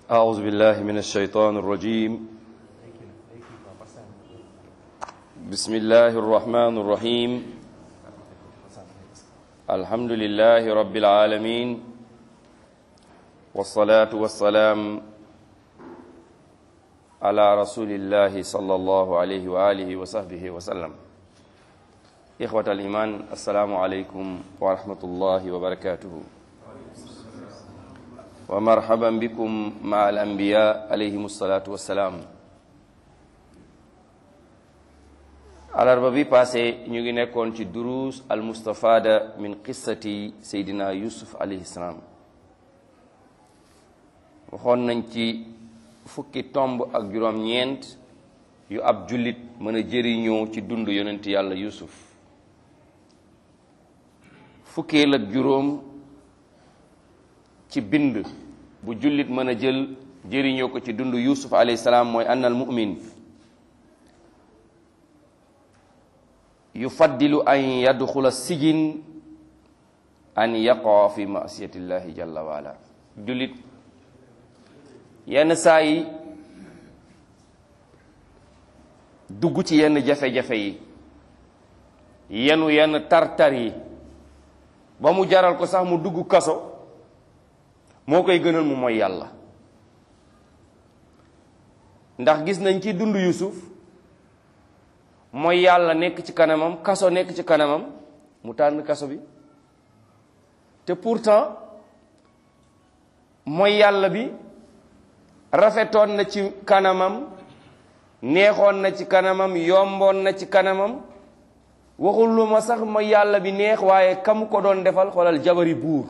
أعوذ بالله من الشيطان الرجيم بسم الله الرحمن الرحيم الحمد لله رب العالمين والصلاة والسلام على رسول الله صلى الله عليه وآله وصحبه وسلم إخوة الإيمان السلام عليكم ورحمة الله وبركاته wa marhaban bikum ma al anbiya alayhim salaatu wassalaam alarba bi passé ñu ngi nekkoon ci duruus al mustafada min qissati seydina yusuf alayhi salaam waxoon nañ ci fukki tomb ak juróom ñeent yu ab jullit mën a jëriñoo ci dund yonent yàlla yusuf fukkeel ak juróom ci bind bu jullit mën a jël jëriñoo ko ci dund yusuf alayhi salaam mooy annal mu'min yufaddilu an yadxula sijin an yaqa fi masiyatillahi jalla wa ala jullit yenn saa yi dugg ci yenn jafe-jafe yi yenu yenn tartar yi ba mu jaral ko sax mu dugg kaso moo koy gënal mu mooy yàlla ndax gis nañ ci dund yusuf mooy yàlla nekk ci kanamam kaso nekk ci kanamam mu tànn kaso bi te pourtant mooy yàlla bi rafetoon na ci kanamam neexoon na ci kanamam yomboon na ci kanamam waxul lu ma sax mooy yàlla bi neex waaye kam ko doon defal xoolal jabari buur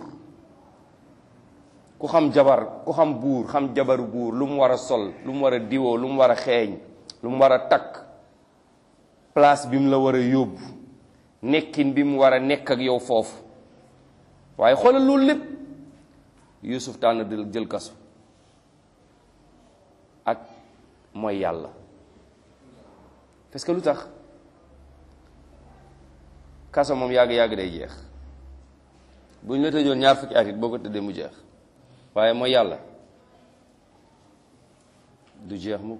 ku xam jabar ku xam buur xam jabaru buur lu mu war a sol lu mu war a diwoo lu mu war a xeeñ lu mu war a takk place bi mu la war a yóbbu nekkin bi mu war a nekk ak yow foofu waaye xoolal loolu lépp Yuusuf tànn di jël kaso ak mooy yàlla parce que lu tax kaso moom yàgg-yàgg day jeex bu ñu la tëjoon ñaar fukki at it boo ko tëddee mu jeex waaye mooy yàlla du jeex mukk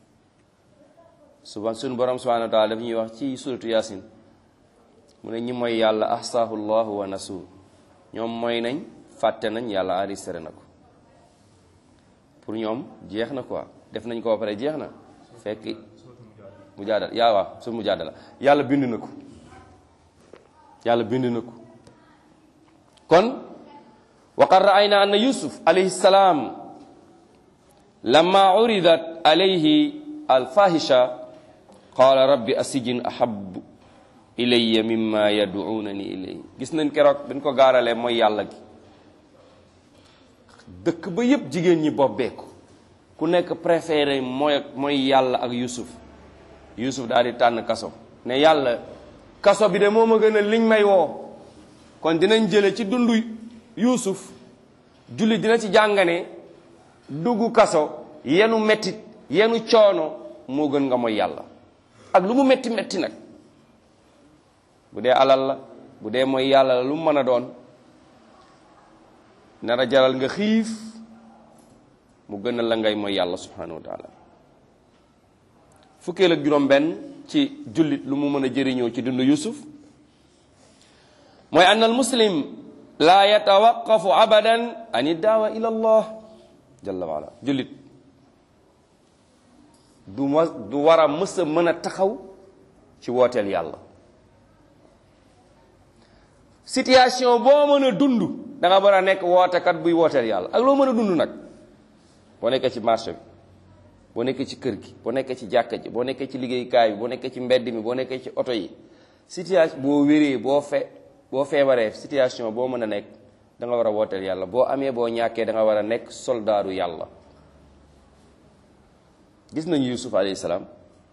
suba suñu borom subhanahu wa taala daf ñuy wax ci suratu yasin mu ne ñi mooy yàlla ahsaahu llahu wa nasu ñoom mooy nañ fàtte nañ yàlla enregistré na ko pour ñoom jeex na quoi def nañ ko ba pare jeex na fekk mu jaadal yaa waaw su mu jaadala yàlla bind na ko yàlla bind na ko kon waqad raayna anna yusuf alayhi salaam lamma uridat alayhi alfahisha qaala rabbi asijin ahabu ilayya mimma yaduunani ilayhi gis nañ keroog dañ ko gaaralee mooy yàlla gi dëkk ba yépp jigéen ñi bobbeeku ku nekk préféré mooy mooy yàlla ak yusuf yusuf daal di tànn kaso ne yàlla kaso bi de moo ma gën a liñ may woo kon dinañ jële ci dundu yusuf julli dina ci jàngane dugg kaso yenu mettit yenu coono moo gën nga mooy yàlla ak lu mu metti metti nag bu dee alal la bu dee mooy yàlla la lu mu mën a doon nar a jaral nga xiif mu gën a la ngay mooy yàlla subhanahu wa taala fukkeel ak juróom benn ci jullit lu mu mën a jëriñoo ci dund yusuf mooy ann al muslim laa yatawaqafu abadan an iddaawa ila allah jalla waala jullit du ma du war a mës a mën a taxaw ci wooteel yàlla situation boo mën a dund da nga war a nekk wootekat buy wooteel yàlla ak loo mën a dund nag boo nekkee ci marché bi boo nekkee ci kër gi boo nekkee ci jàkka ji boo nekkee ci liggéeykaay bi boo nekkee ci mbedd mi boo nekkee ci oto yi situation boo wéree boo fe boo feebaree situation boo mën a nekk da nga war a wooteel yàlla boo amee boo ñàkkee da nga war a nekk soldaaru yàlla gis nañu yusuf alayhi salaam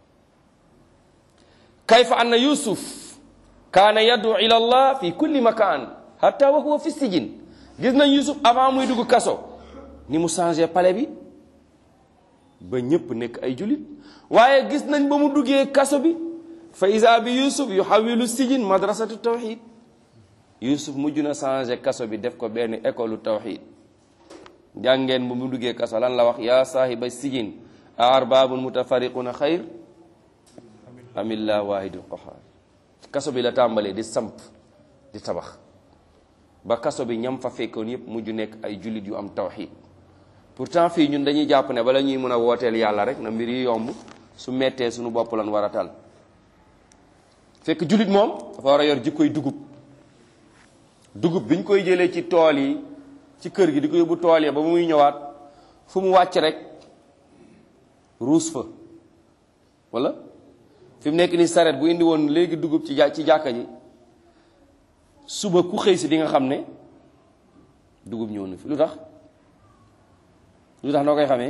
kayfa anna yusuf kaana yaddu ila allah fi kulli makaan hatta wa huwa fi sijin gis nañ yusuf avant muy dugg kaso ni mu changé palais bi ba ñépp nekk ay julit waaye gis nañ ba mu duggee kaso bi fa isa bi yusuf yu xawilu sijin madrasatu tawxid yusuf mujj na changé kaso bi def ko benn école tawxid jàngeen bu mu duggee kaso lan la wax yaa saahiba sijin a arbaabun mutafariquna xayr amillah waahidul qahaar kaso bi la tàmbalee di samp di tabax ba kaso bi ñam fa fekkoon yépp mujj nekk ay jullit yu am tawxid pourtant fii ñun dañuy jàpp ne bala ñuy mën a wooteel yàlla rek na mbir yi yomb su mettee suñu bopp lan war a tal fekk jullit moom dafa war a yor jikkoy dugub dugub biñ koy jëlee ci tool yi ci kër gi di ko yóbbu tool yi ba muy ñëwaat fu mu wàcc rek ruus fa wala fi mu nekk ni saret bu indi woon léegi dugub ci ci jàkka ji suba ku xëy si di nga xam ne dugub ñëw na fi lu tax lu tax noo koy xamee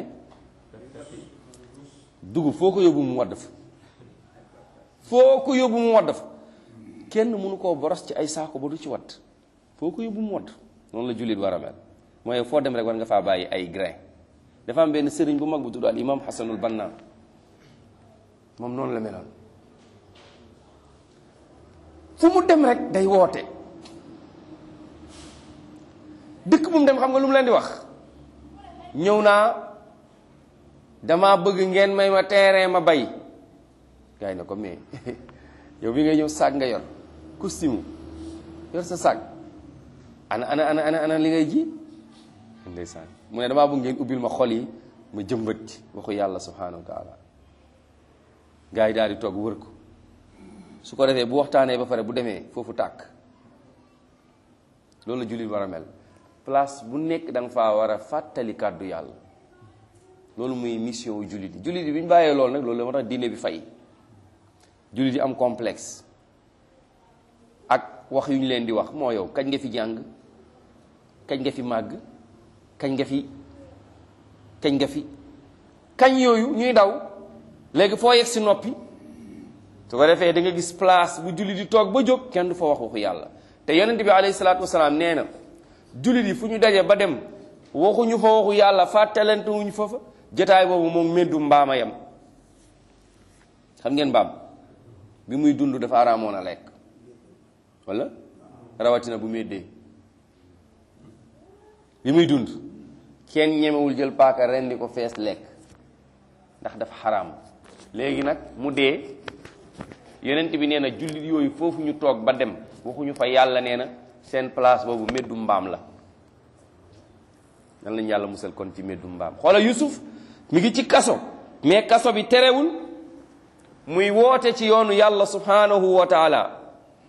dugub foo ko yóbbu mu wadd fa foo ko yóbbu mu wadd fa kenn mënu koo boros ci ay saako ba du ci wadd foo ko yóbbu mu wadd noonu la jullit war a mel mooy foo dem rek war nga faa bàyyi ay grain dafa am benn sëriñ bu mag bu tudd al imam xasanul banna moom noonu la meloon fu mu dem rek day woote dëkk bu mu dem xam nga lu mu leen di wax ñëw naa dama bëgg ngeen may ma terrain ma bay gars yi na ko mais yow bi ngay ñëw saag nga yor costume yor sa saag ana ana ana ana ana li ngay ji ndeysaan mu ne damaa bëgg ngeen ubbil ma xol yi ma jëmbat ci waxu yàlla subhanahu wa taala gars yi daal di toog wër ko su ko defee bu waxtaanee ba pare bu demee foofu tàkk loolu la jullit war a mel place bu nekk da nga faa war a fàttali kàddu yàlla loolu muy mission wu jullit yi jullit yi bi ñu bàyyee loolu nag loolu la moo tax diine bi fay jullit yi am complexe ak wax yu ñu leen di wax moo yow kañ nga fi jàng kañ nga fi màgg kañ nga fi kañ nga fi kañ yooyu ñuy daw léegi foo yegg si noppi su ko defee da nga gis place bu jullit di toog ba jóg kenn du fa wax waxu yàlla te yonent bi alayhi salaatu wasalaam nee na jullit yi fu ñu daje ba dem waxuñu fa waxu yàlla fàttalante wuñu fa fa jotaay boobu moom meddu mbaama yam xam ngeen mbaam bi muy dund dafa araamoon a lekk wala rawatina bu meddee bi muy dund kenn ñemewul jël paaka ren di ko fees lekk ndax dafa xaraam léegi nag mu dee yonent bi nee na jullit yooyu foofu ñu toog ba dem waxuñu fa yàlla nee na seen place boobu meddu mbaam la nan lañu yàlla musal kon ci meddu mbaam xoola Yusuf mi ngi ci kaso mais kaso bi terewul muy woote ci yoonu yàlla subhanahu wa taala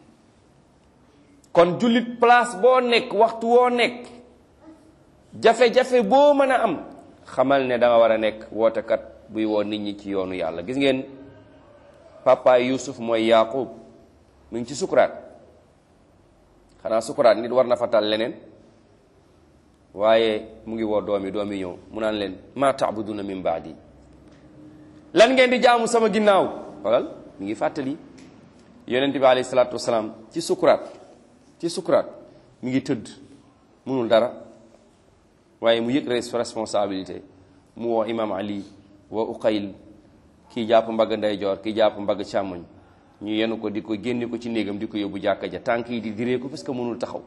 kon jullit place boo nekk waxtu woo nekk jafe-jafe boo mën a am xamal ne da nga war a nekk wootekat buy woo nit ñi ci yoonu yàlla gis ngeen papa Yusuf mooy Yaqub mu ngi ci sukuraat xanaa sukuraat nit war na fa tal leneen waaye mu ngi woo doom yi doom yi ñëw mu naan leen ma taabuduna min baadi lan ngeen di jaamu sama ginnaaw walal mi ngi fàttali yonent bi alayhi salaatu wasalaam ci sukuraat ci sukuraat mi ngi tëdd munul dara waaye mu yëg responsabilité mu woo imam ali woo uqayl kii jàpp mbagg ndeyjoor kii jàpp mbagg càmmoñ ñu yenu ko di ko génne ko ci néegam di ko yóbbu jàkka ja tànk yi di diree ko parce que mënul taxaw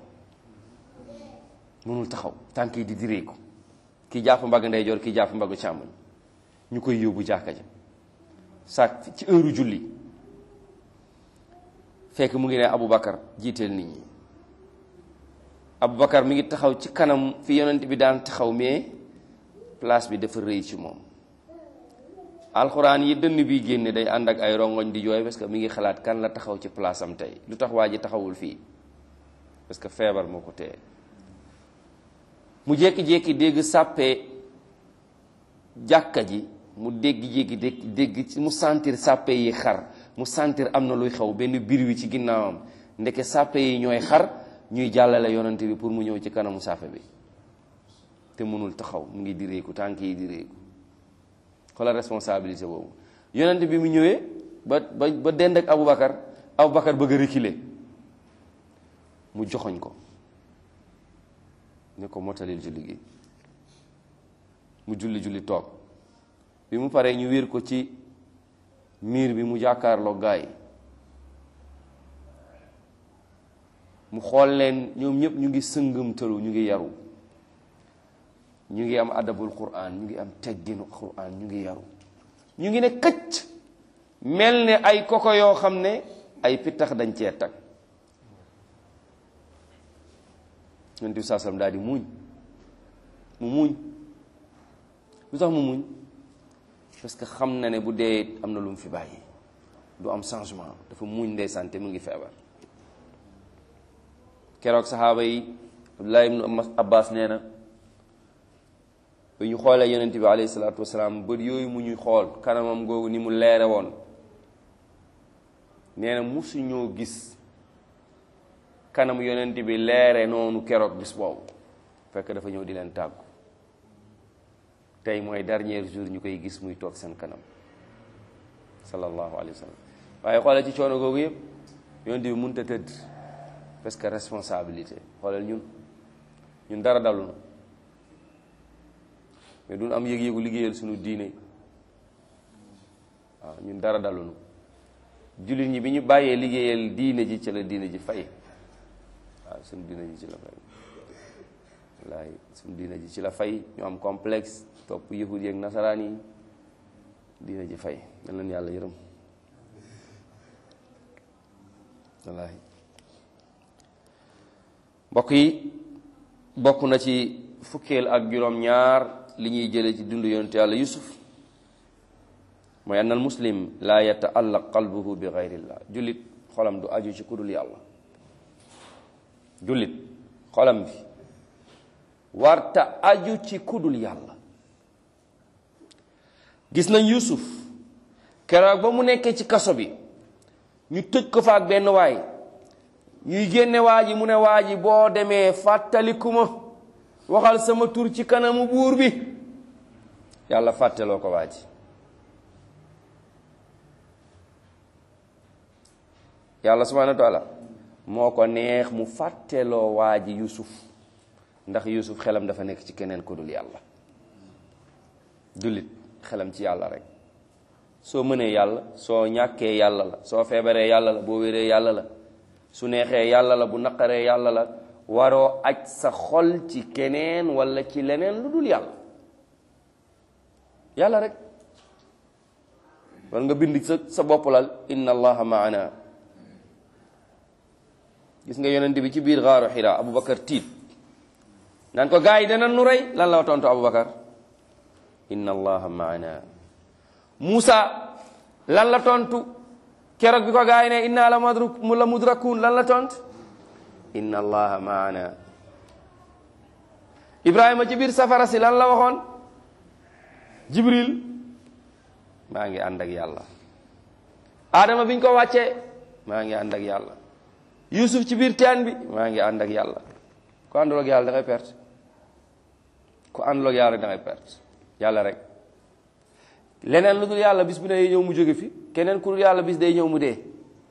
mënul taxaw tànk yi di diree ko kii jàpp mbagg ndeyjoor kii jàpp mbagg càmmoñ ñu koy yóbbu jàkka ja saak ci heure julli fekk mu ngi ne Aboubacar jiiteel nit ñi Aboubacar mi ngi taxaw ci kanam fi yonent bi daan taxaw mais place bi dafa rëy ci moom alxuraan yi dënn bi génne day ànd ak ay rongoñ di jooy parce que mi ngi xalaat kan la taxaw ci place am tey lu tax waa ji taxawul fii parce que feebar moo ko téye mu jékki-jékki dégg sàppee jàkka ji mu dégg-jékki dégg dégg ci mu sentir sàppe yi xar mu sentir am na luy xew benn biir wi ci ginnaawam ndeke sàppe yi ñooy xar ñuy jàllale yonante bi pour mu ñëw ci kanamu sàppe bi te mënul taxaw mu ngi direeku tànk yi direeku xoolal responsabilité boobu yonante bi mu ñëwee ba ba ba dend ak Aboubacar Aboubacar bëgg a reculer mu joxoñ ko ne ko motalil julli gi mu julli julli toog bi mu paree ñu wéer ko ci miir bi mu jàkkaarloo gaay mu xool leen ñoom ñëpp ñu ngi sëngëmtalu ñu ngi yaru ñu ngi am adabul quran ñu ngi am tegginu quran ñu ngi yaru ñu ngi ne këcc mel ne ay koko yoo xam ne ay pittax dañ cee tag yonent bi saa sallam daal di muuñ mu muuñ lu tax mu muuñ parce que xam na ne bu dee am na lu mu fi bàyyi du am changement dafa muuñ ndeysaan te mu ngi feebar keroog saxaaba yi Abdullah ibnu Abbas nee na bu ñu xoolee yonent bi alayhi salaatu wasalaam bët yooyu mu ñuy xool kanamam googu ni mu leere woon nee na musu ñoo gis kanam yonent bi leere noonu keroog bis boobu fekk dafa ñëw di leen tàggu tey mooy dernier jour ñu koy gis muy toog seen kanam sallallahu alayhi wa sallam waaye xoolal ci coono googu yëpp yonent bi mënut a tëdd parce que responsabilité xoolal ñun ñun dara dalu na mais duñ am yëg-yëgu liggéeyal suñu diine waaw ñun dara dalu na jullit ñi bi ñu bàyyee liggéeyal diine ji ci la diine ji fay waaw suñu diine ji ci la fay wallaahi suñu diine ji ci la fay ñu am complexe topp yahud yeeg nasaraan yi diine ji fay mel leen yàlla yërëm wallaahi mbokk yi bokk na ci fukkeel ak juróom ñaar li ñuy jële ci dund yonent yàlla yusuf mooy anna al muslim laa yataallaq qalbuhu bi gayrillah jullit xolam du aju ci kudul yàlla jullit xolam bi warta aju ci kudul yàlla gis nañ yusuf keroog ba mu nekkee ci kaso bi ñu tëj ko fa ak benn waay ñuy génne waa ji mu ne waa ji boo demee fàttaliku ma waxal sama tur ci kanamu buur bi yàlla fàtteloo ko waa ji yàlla subhanahu wa taala moo ko neex mu fàtteloo waa ji yusuf ndax yusuf xelam dafa nekk ci keneen ku dul yàlla jullit xelam ci yàlla rek soo mënee yàlla soo ñàkkee yàlla la soo feebaree yàlla la boo wéree yàlla la su neexee yàlla la bu naqaree yàlla la waroo aj sa xol ci keneen wala ci leneen lu dul yàlla yàlla rek war nga bind sa sa bopp lal inna allaha maana gis nga yonent bi ci biir xaaru xira aboubacar tiit naan ko gars yi dana nu rey lan la tontu aboubacar inna allaha maana Moussa lan la tontu keroog bi ko gars yi ne inna la madruk mu la mudrakun lan la tontu inna allaha maana ibrahima ci biir safara si lan la waxoon jibril maa ngi ànd ak yàlla adama biñ ko wàccee maa ngi ànd ak yàlla yusuf ci biir teen bi maa ngi ànd ak yàlla ku àndul ak yàlla da ngay perte ku àndul ak yàlla da ngay perte yàlla rek leneen lu dul yàlla bis bu ne ñëw mu jóge fi keneen ku dul yàlla bis day ñëw mu dee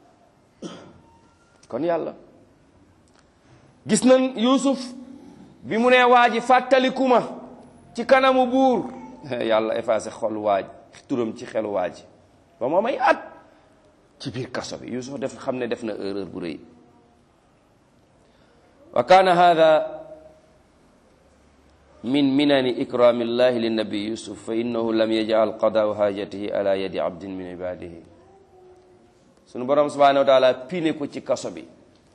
kon yàlla gis nañ yusuf bi mu nee waa ji fàttaliku ma ci kanamu buur yàlla effacé xol waaj turam ci xelu waa ji ba moom ay at ci biir kaso bi yusuf def xam ne def na erreur bu rëy wa kaana hada min minani ikrami llahi linnabi yusuf fa innahu lam yajal qadaau hajatihi ala yadi abdin min ibadihi sunu borom subhanahu wa taala pine ko ci kaso bi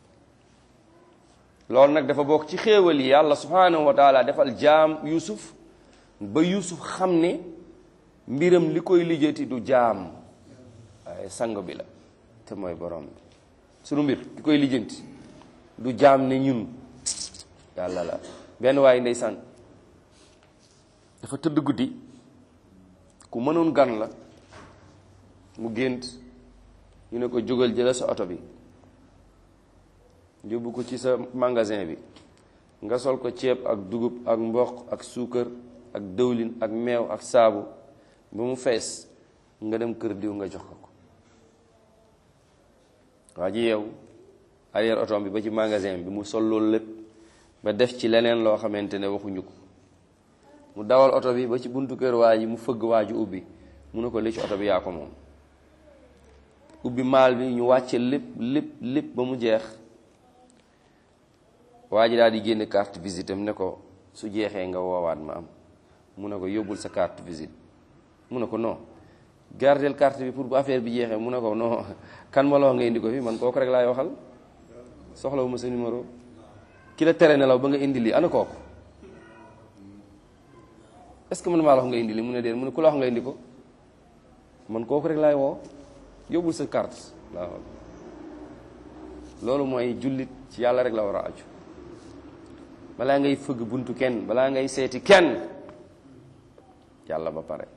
loolu nag dafa bokk ci xéewal yi yàlla subhanahu wa taala defal jaam yusuf ba yusuf xam ne mbiram li koy lijjati du jaam waaye sang bi la te mooy borom bi sunu mbir li koy lijjanti du jaam ne ñun yàlla la benn waaye ndeysaan dafa tëdd guddi ku mënoon gan la mu gént ñu ne ko jógal jëla sa oto bi yóbbu ko ci sa magasin bi nga sol ko ceeb ak dugub ak mboq ak suukar ak dëwlin ak meew ak saabu ba mu fees nga dem kër diw nga jox ko ko waa ji yow arrière oto bi ba ci magasin bi mu sol loolu lépp ba def ci leneen loo xamante ne waxuñu ko mu dawal oto bi ba ci buntu kër waa ji mu fëgg waa ji ubbi mu ne ko li ci oto bi yaa ko moom ubbi maal bi ñu wàcce lépp lépp lépp ba mu jeex waa ji daal di génne carte visite am ne ko su jeexee nga woowaat ma am mu ne ko yóbbul sa carte visite mu ne ko non gardeel carte bi pour bu affaire bi jeexee mu ne ko non kan ma la wax nga indi ko fi man kooku rek laay waxal soxlawu ma sa numéro ki la tere nelaw ba nga indi lii ana kooku est ce que man maa la wax nga indi lii mu ne déet mu ne ku la wax nga indi ko man kooku rek laay woo yóbbul sa carte laa wax loolu mooy jullit ci yàlla rek la war a aju balaa ngay fëgg buntu kenn balaa ngay seeti kenn yàlla ba pare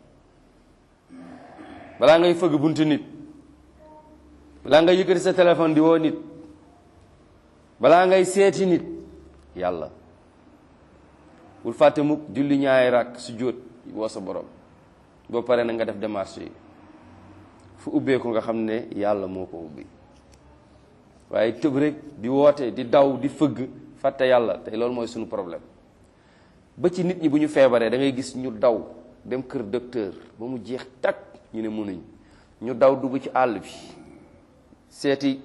balaa ngay fëgg buntu nit balaa ngay yëkkati sa téléphone di woo nit balaa ngay seeti nit yàlla bul fàtte mukk julli ñaari rakk su jóot woo sa borom boo pare na nga def démarche yi fu ubbee ko nga xam ne yàlla moo ko ubbi waaye tëb rek di woote di daw di fëgg fàtte yàlla tey loolu mooy suñu problème ba ci nit ñi bu ñu feebaree da ngay gis ñu daw dem kër docteur ba mu jeex takk ñu ne mënuñ ñu daw dugg ci àll bi seeti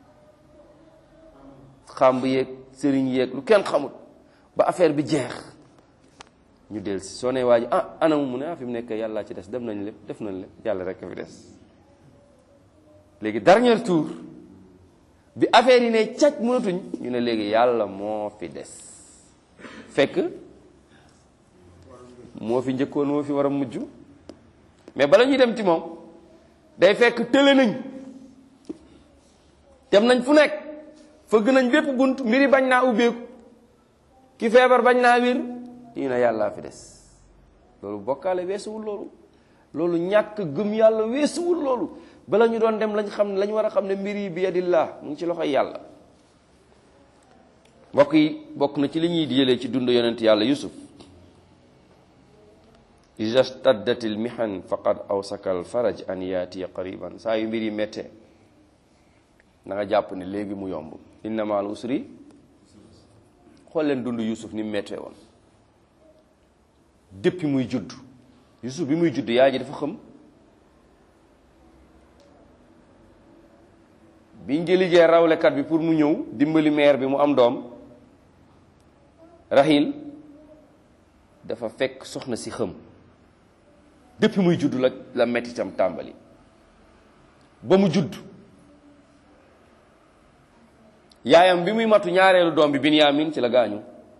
xàmb yeeg sëriñ yeeg lu kenn xamut ba affaire bi jeex ñu del si soo nee waa ji ah anamu mu ne ah fi mu nekk yàllaa ci des dem nañ lépp def nañ lépp yàlla rek a fi des léegi dernier tour bi affaire yi ne càcc mënatuñ ñu ne léegi yàlla moo fi des fekk moo fi njëkkoon moo fi war a mujj mais bala ñuy dem ci moom day fekk tële nañ dem nañ fu nekk fëgg nañ bépp bunt mbiri bañ naa ubbeeku ki feebar bañ naa wér ñu ne yàllaa fi des loolu bokkaale weesuwul loolu loolu ñàkk gëm yàlla weesuwul loolu bala ñu doon dem lañ xam ne lañ war a xam ne mbir yi bi yadillah mu ngi ci loxoy yàlla mbokk yi bokk na ci li ñuy jëlee ci dund yonent yàlla yusuf ida staddatil mihan faqad awsaka al faraj an yaatiya qariban saa yu mbir yi méttee na nga jàpp ne léegi mu yomb inna ma al usri xool leen dund yusuf ni mu méttee woon depuis muy judd yusuf bi muy judd yaa ji dafa xam biñ jëlijee rawlekat bi pour mu ñëw dimbali meer bi mu am doom rahil dafa fekk soxna si xëm depuis muy judd la la mettitam tàmbali ba mu judd yaayam bi muy matu ñaareelu doom bi Binyamin ci la gaañu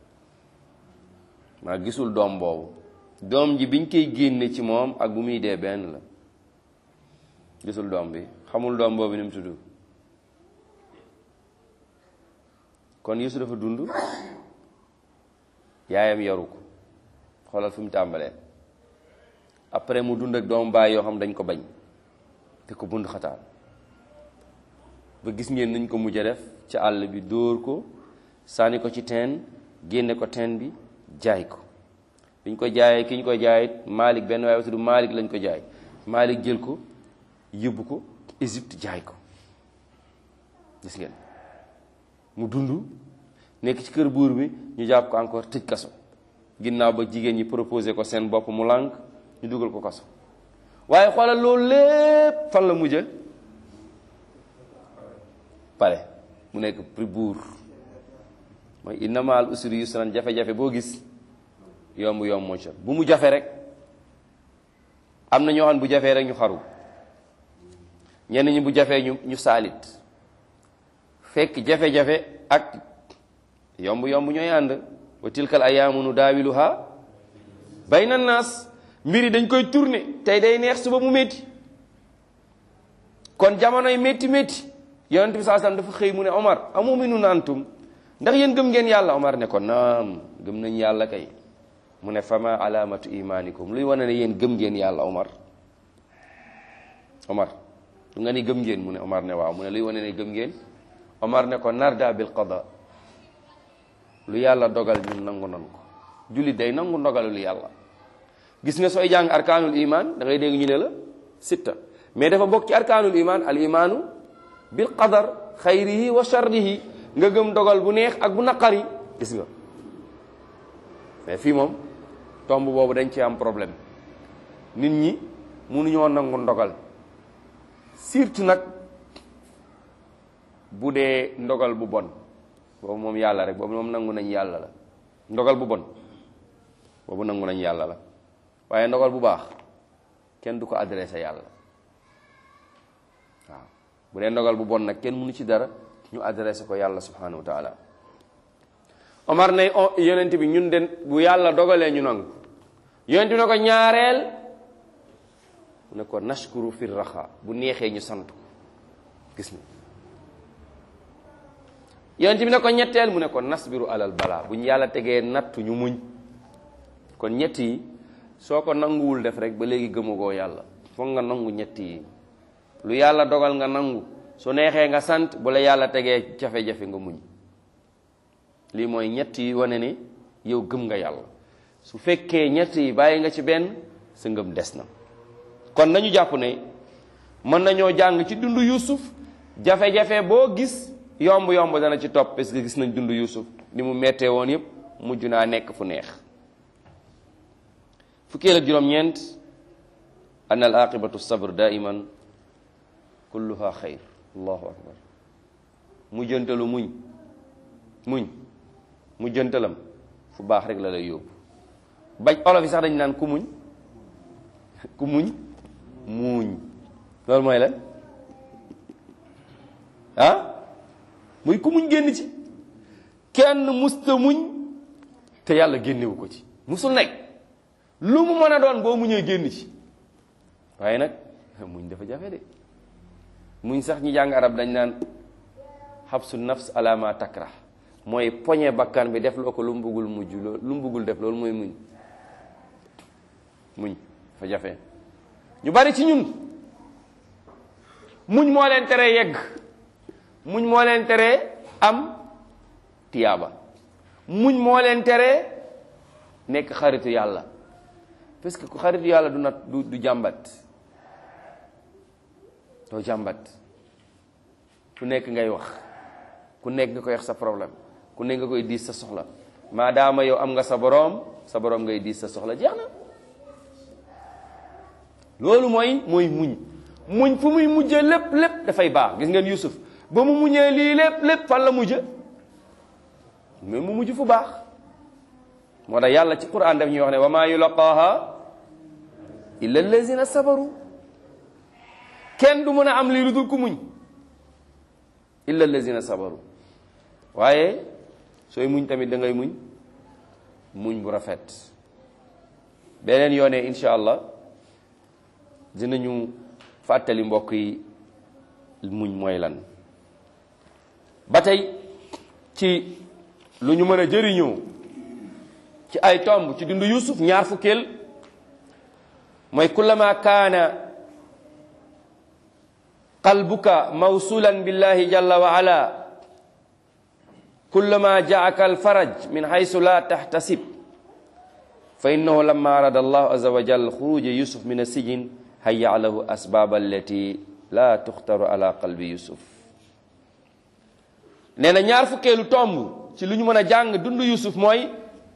maa gisul doom boobu doom ji biñ koy génne ci moom ak bu muy dee benn la gisul doom bi xamul doom boobu ni mu tudd kon Yuusuf dafa dund yaayam yaru ko xoolal fi mu tàmbalee après mu dund ak doomu baay yoo xam dañ ko bañ te ko bund xataal ba gis ngeen nañ ko mujj a def ci àll bi dóor ko sànni ko ci teen génne ko teen bi jaay ko biñ ko jaayee ki ñu ko jaay Malik benn waaye tudd Malik lañ ko jaay Malik jël ko yóbbu ko Égypte jaay ko gis ngeen mu dund nekk ci kër buur bi ñu jàpp ko encore tëj kaso ginnaaw ba jigéen ñi proposé ko seen bopp mu lànk ñu dugal ko kaso waaye xoolal loolu lépp fan la mujje pare mu nekk pri buur mooy inna ma'al usri yusran jafe-jafe boo gis yomb yomb moo ci bu mu jafe rek am na ñoo xam bu jafee rek ñu xaru ñenn ñi bu jafee ñu ñu saalit fekk jafe-jafe ak yomb yomb ñooy ànd wa tilkal ayaamu nu daawiluha bayna naas mbiri dañ koy tourner tey day neex suba mu métti kon jamonoy métti métti yonent bi saa sallam dafa xëy mu ne Omar amuminun antum ndax yéen gëm ngeen yàlla Omar ne ko naam gëm nañ yàlla kay mu ne fama alaamatu imanikum luy wane ne yéen gëm ngeen yàlla Omar Omar lu nga ni gëm ngeen mu ne Omar ne waaw mu ne luy wane ne gëm ngeen Omar ne ko narda bil qada lu yàlla dogal ñun nangu nan ko jullit day nangu ndogalul yàlla gis nga sooy jàng arkaanul iman da ngay dégg ñu ne la sitta mais dafa bokk ci arkaanul iman al imaanu bil qadar xayrihi wa sharrihi nga gëm dogal bu neex ak bu naqari gis nga mais fii moom tomb boobu dañ ci am problème nit ñi mënuñoo nangu ndogal surtout nag bu dee ndogal bu bon boobu moom yàlla rek boobu moom nangu nañ yàlla la ndogal bu bon boobu nangu nañ yàlla la waaye ndogal bu baax kenn du ko adressé yàlla waaw bu dee ndogal bu bon nag kenn mënu ci dara ñu adressé ko yàlla subhanahu wa taala Omar ne yonent bi ñun den bu yàlla dogalee ñu nangu yonent bi ne ko ñaareel mu ne ko nashkuru fi raxa bu neexee ñu sant ko gis na yonent bi ne ko ñetteel mu ne ko nasbiru alal balaa bu ñu yàlla tegee nattu ñu muñ kon ñett yi soo ko nanguwul def rek ba léegi gëmagoo yàlla foog nga nangu ñett yi lu yàlla dogal nga nangu su neexee nga sant bu la yàlla tegee jafe-jafe nga muñ lii mooy ñett yi wane ni yow gëm nga yàlla su fekkee ñett yi bàyyi nga ci benn sa ngëm des na kon nañu jàpp ne mën nañoo jàng ci dundu Yuusuf jafe-jafe boo gis yomb-yomb dana ci topp parce que gis nañ dundu Yuusuf ni mu mettee woon yépp mujj naa nekk fu neex fukkeel ak juróom-ñeent an al aqibatu sabr daiman kulluha xayr allahu akbar mujjantalu muñ muñ mujjantalam fu baax rek la lay yóbbu bañ olof yi sax dañ naan ku muñ ku muñ muuñ loolu mooy lan ah muy ku muñ génn ci kenn musta muñ te yàlla génnewu ko ci musul nekk lu mu mën a doon boo muñee génn ci waaye nag muñ dafa jafe de muñ sax ñi jàng arab dañ naan xabsu nafs ala ma takrah mooy poñe bakkan bi def loo ko lu mu bëggul mujj loolu lu mu bëggul def loolu mooy muñ muñ dafa jafe ñu bari ci ñun muñ moo leen tere yegg muñ moo leen tere am tiyaaba muñ moo leen tere nekk xaritu yàlla parce que ku xaritu yàlla du nat du du jàmbat doo jàmbat ku nekk ngay wax ku nekk nga koy wax sa problème ku nekk nga koy diis sa soxla maadaama yow am nga sa boroom sa boroom ngay diis sa soxla jeex na loolu mooy mooy muñ muñ fu muy mujjee lépp lépp dafay baax gis ngeen Yusuf ba mu muñee lii lépp lépp fan la mujje mais mu mujj fu baax moo tax yàlla ci quran daf ñuy wax ne wa maa yulaqaaha illa allazina sabaru kenn du mën a am lii lu dul ku muñ illa allazina sabaru waaye sooy muñ tamit da ngay muñ muñ bu rafet beneen yoonee incha allah dinañu fàttali mbokk yi muñ mooy lan ba tey ci lu ñu mën a jëriñoo ci ay tomb ci dundu Yuusuf ñaar fukkeel mooy kullama kaana qalbuka mawsulan billahi jalla wa ala kullama jaaka alfaraj min haysu la tahtasib fa innahu lamma arada allahu azza wa jalla xuruja yusuf min asijin hayya lahu asbab allati la tuxtaru ala qalbi yusuf nee na ñaar fukkeelu tomb ci lu ñu mën a jàng dund yusuf mooy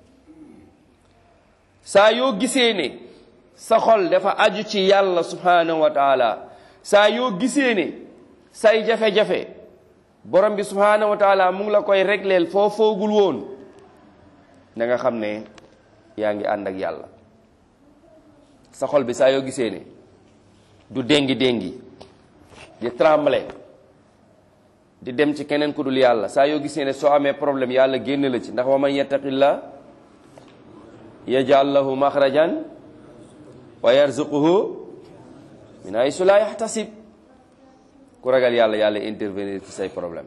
saa yoo gisee ne sa xol dafa aju ci yàlla subhanahu wa taala saa yoo gisee ne say jafe-jafe borom bi subhanahu wa taala mu ngi la koy régleel foo foogul woon na nga xam ne yaa ngi ànd ak yàlla sa xol bi saa yoo gisee ne du déngi déngi di trembler di dem ci keneen ku dul yàlla saa yoo gisee ne soo amee problème yàlla génn la ci ndax wa man yattaqillah yaj'al lahu maxrajan wa yarzuquhu min haysu la yaxtasib ku ragal yàlla yàlla intervenir ci say problème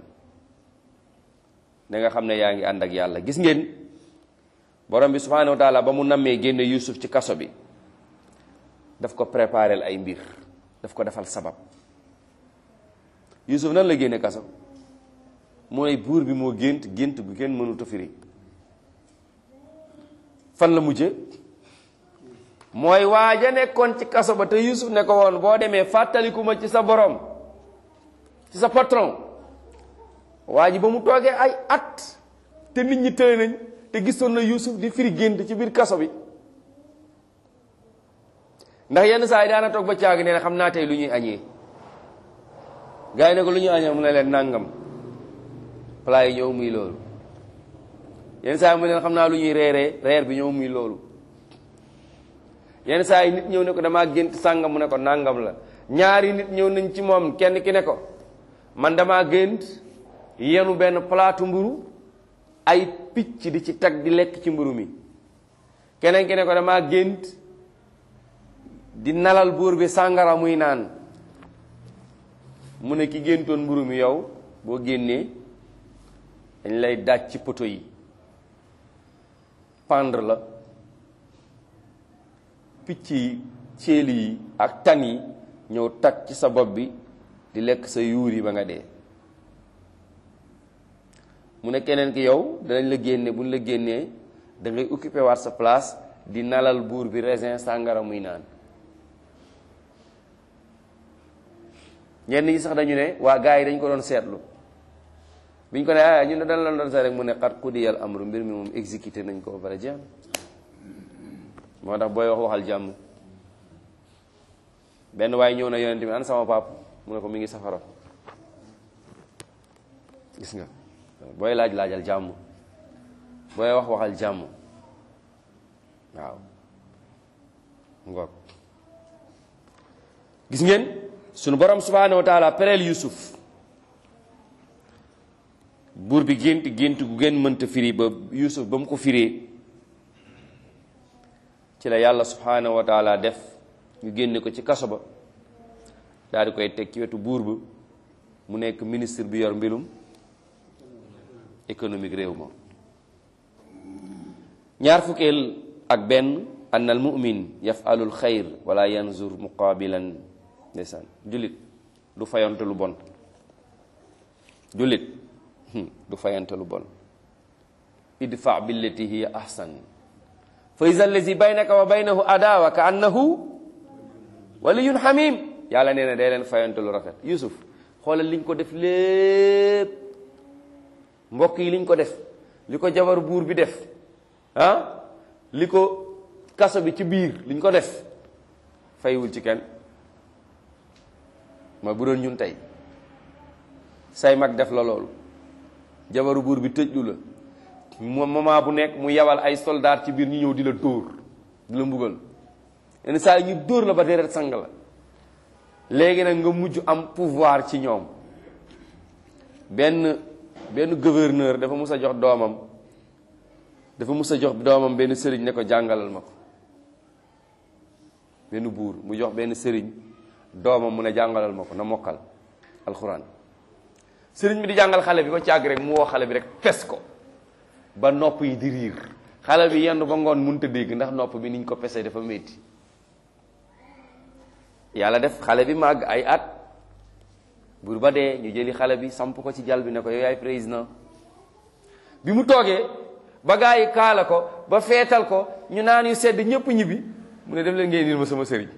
da nga xam ne yaa ngi ànd ak yàlla gis ngeen borom bi subhanahu wa taala ba mu nammee génne Yuusuf ci kaso bi daf ko préparel ay mbir daf ko defal sabab Yuusuf nan la génne kaso mooy buur bi moo gént gént gu kenn mënut a firi fan la mujje mooy waaja nekkoon ci kaso ba te Yuusuf ne ko woon boo demee fàttaliku ma ci sa borom ci sa patron waa ji ba mu toogee ay at te nit ñi tëye nañ te gisoon na Yuusuf di firi gént ci biir kaso bi ndax yenn saa yi daana toog ba caag nee na xam naa tey lu ñuy añee gars yi ne ko lu ñuy añee mu ne leen nangam plat yi ñëw muy loolu yenn saa yi mu leen xam naa lu ñuy reeree reer bi ñëw muy loolu yenn saa yi nit ñëw ne ko damaa gént sàngam mu ne ko nàngam la ñaari nit ñëw nañ ci moom kenn ki ne ko man damaa gént yenu benn palaatu mburu ay picc di ci tag di lekk ci mburu mi keneen ki ne ko damaa gént di nalal buur bi sàngara muy naan mu ne ki géntoon mburu mi yow boo génnee dañ lay daaj ci poto yi pendre la picc yi céeli yi ak tan yi ñëw tag ci sa bopp bi di lekk sa yuur yi ba nga dee mu ne keneen ki yow danañ la génne bu ñu la génnee da ngay occupé waat sa place di nalal buur bi raisin sàngara muy naan ñenn ñi sax dañu ne waa gars yi dañ ko doon seetlu biñ ko ne ah ñu ne dañ la doon seet rek mu ne xat xudiyal amru mbir mi moom exécuté nañ ko ba pare jeex moo tax booy wax waxal jàmm benn waaye ñëw na yonent bi an sama pap mu ne ko mi ngi safara gis nga booy laaj laajal jàmm booy wax waxal jàmm waaw ngoog gis ngeen sunu borom subhanahu wa taala pereel yusuf buur bi gént gént gu gën mënta firi ba yusuf ba mu ko firee ci la yàlla subhanahu wa taala def ñu génne ko ci kaso ba daal di koy teg ci wetu buur ba mu nekk ministre bi yor mbilum économique réew ma ñaar fukkeel ak benn an al mumin yafalul xayr wala yanzur muqabilan ndeysaan jullit du fayante lu bon jullit du fayante lu bon idfa billati hiya ahsan fa iza allazi baynaka wa baynahu adawa ka annahu waliyun hamim yàlla nee na day leen fayante lu rafet yusuf xoolal liñ ko def lépp mbokk yi liñ ko def li ko jabar buur bi def ah li ko kaso bi ci biir liñ ko def faywul ci kenn ma bu doon ñun tey say mag def la loolu jabaru buur bi tëjlu la moment bu nekk mu yabal ay soldat ci biir ñu ñëw di la dóor di la mbugal yenn saa yi ñu dóor la ba deret sang la léegi nag nga mujj am pouvoir ci ñoom benn benn gouverneur dafa mus a jox doomam dafa mus a jox doomam benn sëriñ ne ko jàngalal ma ko benn buur mu jox benn sëriñ doomam mu ne jàngalal ma ko na mokkal alxuraan sëriñ bi di jàngal xale bi ba càgg rek mu woo xale bi rek pes ko ba nopp yi di riir xale bi yenn ba ngoon mënut a dégg ndax nopp bi niñ ko pesee dafa métti yàlla def xale bi màgg ay at buur ba dee ñu jëli xale bi samp ko ci jal bi ne ko yow yaay président bi mu toogee ba gaa yi kaala ko ba feetal ko ñu naan yu sedd ñëpp ñibbi mu ne dem leen ngeen indil ma sama sëriñ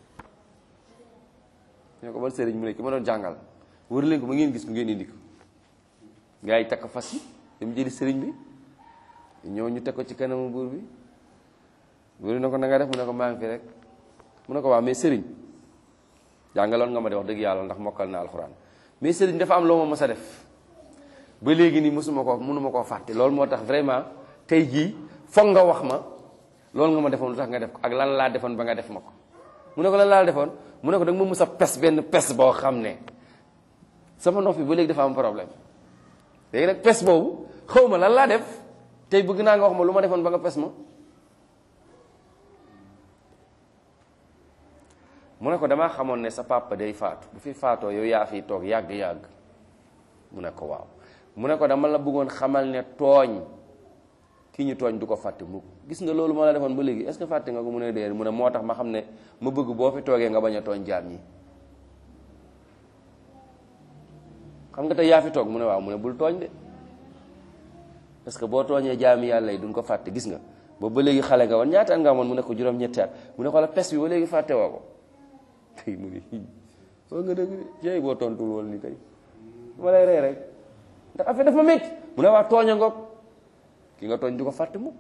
ñu ne ko ban sëriñ mu ne ki ma doon jàngal wër leen ko ba ngeen gis ko ngeen indi ko gaa yi takk fas yi dem jëli sëriñ bi ñëw ñu teg ko ci kanamu buur bi buur ne ko na nga def mu ne ko maa ngi fi rek mu ne ko waaw mais sëriñ jàngaloon nga ma de wax dëgg yàlla ndax mokkal na alxuraan mais sëriñ dafa am loo ma mës a def ba léegi nii mësuma ko mënuma koo fàtte loolu moo tax vraiment tey jii foog nga wax ma loolu nga ma defoon lu tax nga def ko ak lan laa defoon ba nga def ma ko mu ne ko lan laa defoon mu ne ko da nga ma mës a pes benn pes boo xam ne sama nopp bi ba léegi dafa am problème léegi nag pes boobu xaw ma lan laa def tey bëgg naa nga wax ma lu ma defoon ba nga pes ma mu ne ko damaa xamoon ne sa papa day faatu bu fi faatoo yow yaa fiy toog yàgg-yàgg mu ne ko waaw mu ne ko dama la bëggoon xamal ne tooñ ki ñu tooñ du ko fàtte mukk gis nga loolu ma la defoon ba léegi est-ce que fàtte nga ko mu ne déer mu ne moo tax ma xam ne ma bëgg boo fi toogee nga bañ a tooñ jaam ñi xam nga tey yaa fi toog mu ne waaw mu ne bul tooñ de parce que boo tooñee jaami yàlla yi duñ ko fàtte gis nga boobu ba léegi xale nga woon ñaata at nga amoon mu ne ko juróom-ñetti at mu ne xoola pes bi ba léegi fàtte woo ko tey mu ne soo nga dëgg jeey boo tontul woon ni tey ma lay rey rek ndax affaire dafa métti mu ne waa tooña ngoog ki nga tooñ du ko fàtte mu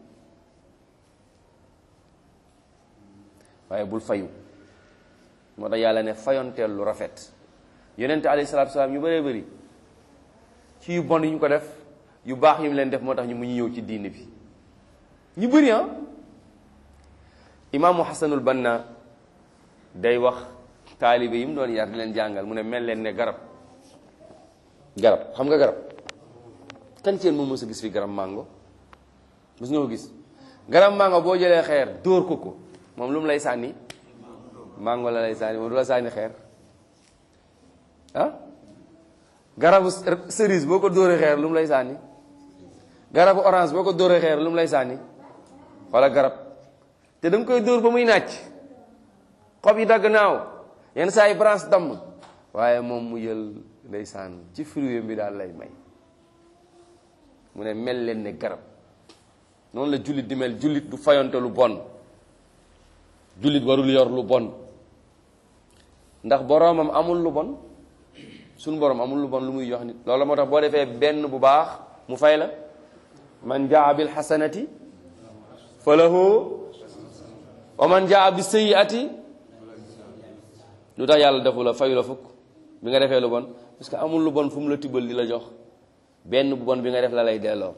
waaye bul fayu moo tax yàlla ne fayonteel lu rafet yonente alayhi salaatu salaam yu bëree bëri ci yu bon yi ñu ko def yu baax yi mu leen def moo tax ñu mu ñu ñëw ci diine bi ñu bëri ah imaamu xasanul banna day wax taalibe yi mu doon yar di leen jàngal mu ne mel leen ne garab garab xam nga garab kan ci yéen moom mos a gis fi garab mango mos nga ko gis garab mango boo jëlee xeer dóor ko ko moom lu mu lay sànni mango la lay sànni moom du la sànni xeer ah garabu cerise boo ko dóoree xeer lu mu lay sànni garabu orange boo ko dóoree xeer lu mu lay sànni wala garab te da nga koy dóor ba muy nàcc xob yi dagg naaw yenn saa yi branche damm waaye moom mu jël ndeysaan ci fruit bi daal lay may mu ne mel leen ne garab noonu la jullit di mel jullit du fayonte lu bon jullit warul yor lu bon ndax boroomam amul lu bon suñu boroom amul lu bon lu muy jox nit loolu moo tax boo defee benn bu baax mu fay la man jaa bil xasanati fa lahu wa man jaa bi sayyiati lu tax yàlla defu la fayu la fukk bi nga defee lu bon parce que amul lu bon fu mu la tibbal di la jox benn bu bon bi nga def la lay delloo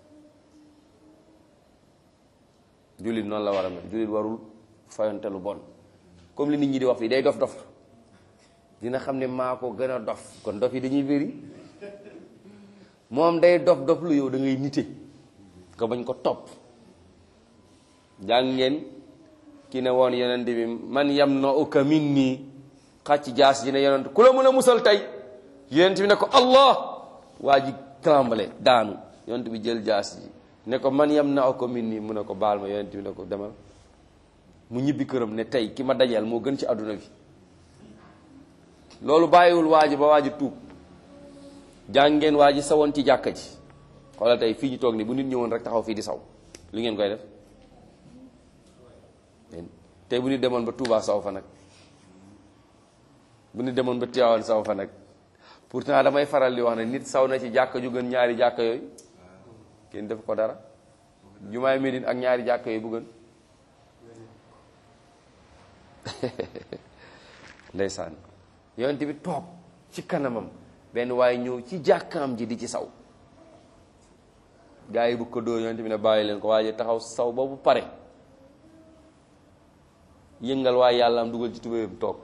jullit noonu la war a mel jullit warul fayonte lu bon comme li nit ñi di wax fii day dof dof dina xam ne maa ko gën a dof kon dof yi dañuy bëri moom day dof dof lu yow da ngay nite nga bañ ko topp jàng ngeen ki ne woon yonent bi man yam na uka min nii xàcc jaas ji ne yonent ku la mën a musal tey yonent bi ne ko allah waa ji tremble daanu yonent bi jël jaas ji ne ko man yam na uka min nii mu ne ko baal ma yonent bi ne ko demal mu ñibbi këram ne tey ki ma dajal moo gën ci àdduna bi loolu bàyyiwul waa ji ba waa ji tuub jàng ngeen waa ji sawoon ci jàkka ji xoolal tey fii ñu toog ni bu nit ñëwoon rek taxaw fii di saw li ngeen koy def tey bu nit demoon ba Touba saw fa nag bu nit demoon ba Tivaouane saw fa nag pourtant damay faral di wax ne nit saw na ci jàkka ju gën ñaari jàkka yooyu kenn def ko dara jumaay Médine ak ñaari jàkka yooyu bu gën ndeysaan yonent bi toog ci kanamam benn waaye ñëw ci jàkkaam ji di ci saw gaa yi bu ko dóor yonent bi ne bàyyi leen ko waaye taxaw saw ba bu pare yëngal waaye yàlla am dugal ci tubéyam toog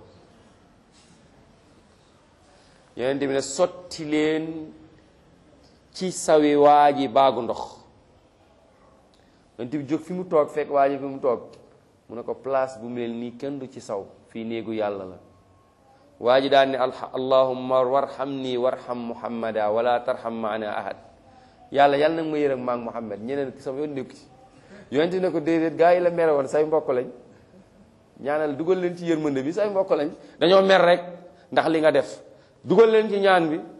yonent bi ne sotti leen ci sawi waa ji baagu ndox yonent bi jóg fi mu toog fekk waa ji fi mu toog mu ne ko place bu mel nii kenn du ci saw fii néegu yàlla la waa ji daan ne allahumma warham nii warham muhammada wala tarham maana ahad yàlla yàlla nag ma yërëm maag muhammad ñeneen sama yoon nekku ci yonent ne ko déedéet gaa yi la mere woon say mbokk lañ ñaanal dugal leen ci yërmande bi say mbokk lañ dañoo mer rek ndax li nga def dugal leen ci ñaan bi